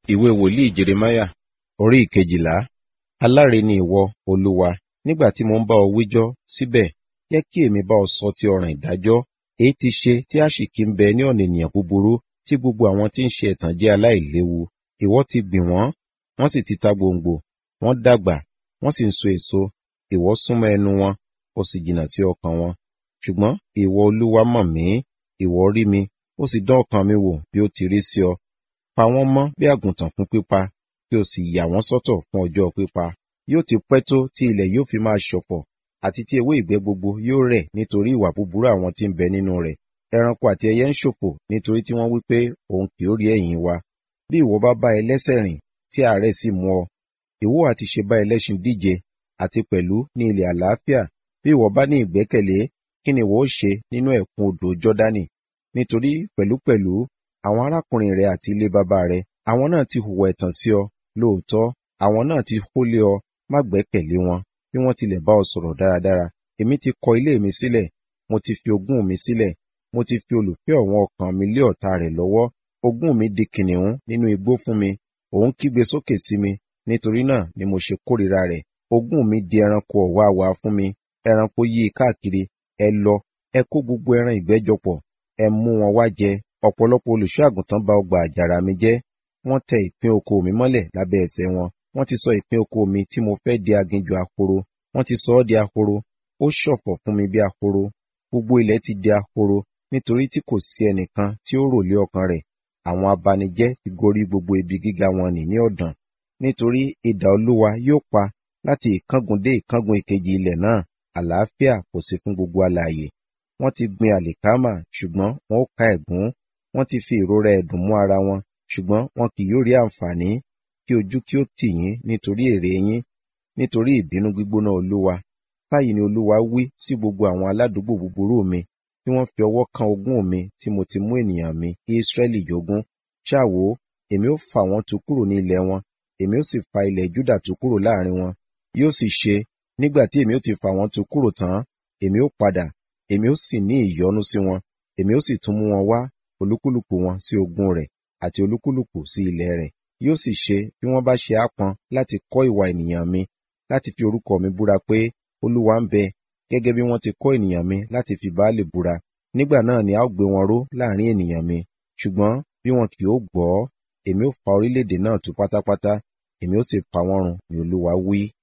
ìwé wòlíì jeremáyà orí ìkejìlá aláre ni ìwọ olúwa nígbà tí mo ń bá ọ wíjọ́ síbẹ̀ jẹ́ kí èmi bá ọ sọ ti ọ̀ràn ìdájọ́ èyí ti ṣe tí àṣìkí ń bẹ ní ọ̀nà ènìyàn búburú tí gbogbo àwọn tí ń ṣe ẹ̀tàn jẹ́ aláìléwu ìwọ ti gbìn wọ́n wọ́n sì ti ta gbòǹgbò wọ́n dàgbà wọ́n sì ń so èso ìwọ súnmọ́ ẹnu wọn ó sì jìnnà sí ọkàn wọn ṣùgbọ́n ìwọ olúwa mọ̀ mí ìwọ rí mi ó sì dán ọkàn mi wò bí ó ti rí sí ọ pa wọ́n mọ́ bí àgùntàn fún pípa kí o sì yà wọ́n sọ́tọ̀ fún ọjọ́ pípa yóò ti pẹ́ tó tí ilẹ̀ yóò fi máa ṣọ̀fọ̀ àti tí ewé ìgbẹ́ gbogbo yóò rẹ̀ nítorí ìwà búburú àwọn tí ń bẹ nínú rẹ̀ ẹranko àti ẹyẹ ń ṣòfò nítorí tí wọ́n wí pé òun kì ó rí ẹ̀yìn wa bí ìwọ bá bá ẹlẹ́sẹ̀ rìn tí àárẹ̀ sì mú ọ ìwọ àti ṣe bá ẹlẹ́ṣin díje àti pẹ̀lú ní ilẹ̀ àlàáfíà bí ìwọ bá ní ìgbẹ́kẹ̀lé kí ni ìwọ ó ṣe nínú ẹ̀kún odò jọ́dánì nítorí pẹ̀lúpẹ̀lú àwọn arákùnrin rẹ àti ilé bàbá rẹ àwọn náà ti hùwà ẹ̀tàn sí ọ lóòótọ́ àwọn náà ti hólé ọ má gbẹ́kẹ̀lé wọn bí wọ́n tilẹ̀ bá ọ sọ̀rọ̀ dáradára èmi ti kọ ilé mi sílẹ̀ mo ti fi ogún mi sílẹ̀ mo ti fi olùfẹ́ ọ̀wọ́n ọkàn mi lé ọ̀tá rẹ̀ lọ́wọ́ ogún mi di kìnìún nínú igbó fún mi òun kígbe sókè sí mi nítorí náà ni mo ṣe kórìíra rẹ̀ ogún mi di ẹranko ọ̀wàwà fún mi ẹranko yí i káàkiri ẹ lọ ẹ kó gbogbo ẹran ìgbẹ́jọ pọ̀ ẹ mú wọn wá jẹ ọ̀pọ̀lọpọ̀ olùṣọ́ àgùntàn bà ọgbà àjàrà mi jẹ́ wọ́n tẹ ìpín oko mi mọ́lẹ̀ lábẹ́ ẹsẹ̀ wọn wọ́n ti sọ ìpín oko mi tí mo fẹ́ di aginjù ahoro wọ́n ti sọ ọ́ di ahoro ó ṣọ̀fọ̀ fún mi bí ahoro gbogbo ilẹ̀ ti di ahoro nítorí tí kò sí ẹnìkan tí ó rò lé ọkàn rẹ̀ àwọn abanijẹ́ ti gorí gbogbo ibi gíga wọn nì ní ọ̀dàn nítorí idà olúwa yóò pa láti ìkángun dé ìkángun ìkejì ilẹ̀ náà àlàáfíà kò sí fún gbogbo alààyè wọ́n ti gbin àlìkámà ṣùgbọ́n wọn ó ká ẹ̀gún wọ́n ti fi ìrora ẹ̀dùn mú ara wọn ṣùgbọ́n wọn kì yóò rí àǹfààní kí ojú kí ó tì yín nítorí èrè yín nítorí ìbínú gbígbóná olúwa báyìí ni olúwa wí sí gbogbo àwọn aládùúgbò búburú mi tí wọ́n fi ọwọ́ kan ogún mi tí mo ti mú ènìyàn mi Ísírẹ́lì jogún ṣáà wò èmi ó fà wọ́n tu kúrò ní ilẹ̀ wọn èmi ó sì fa ilẹ̀ Júdà tu kúrò láàrin wọn yóò sì ṣe nígbà tí èmi ó ti fà wọ́n tu kúrò tán èmi ó padà èmi ó sì ní ìyọ́nú sí wọn èmi ó sì tún mú wọn wá olúkúlùkù wọn sí ogún rẹ̀ àti olúkúlùkù sí ilẹ̀ rẹ̀ yóò sì ṣe bí wọ́n bá ṣe ápọn láti kọ́ ìwà ènìyàn mi láti fi orúkọ mi búra pé olúwa ń bẹ gẹ́gẹ́ bí wọ́n ti kọ́ ènìyàn mi láti fi Báálì búra nígbà náà ni a ó gbé wọn ró láàrin ènìyàn mi ṣùgbọ́n bí wọn kì ó gbọ́ èmi ó fa orílẹ̀-èdè náà tú pátápátá èmi ó sì pa wọ́n run ni olúwa wí.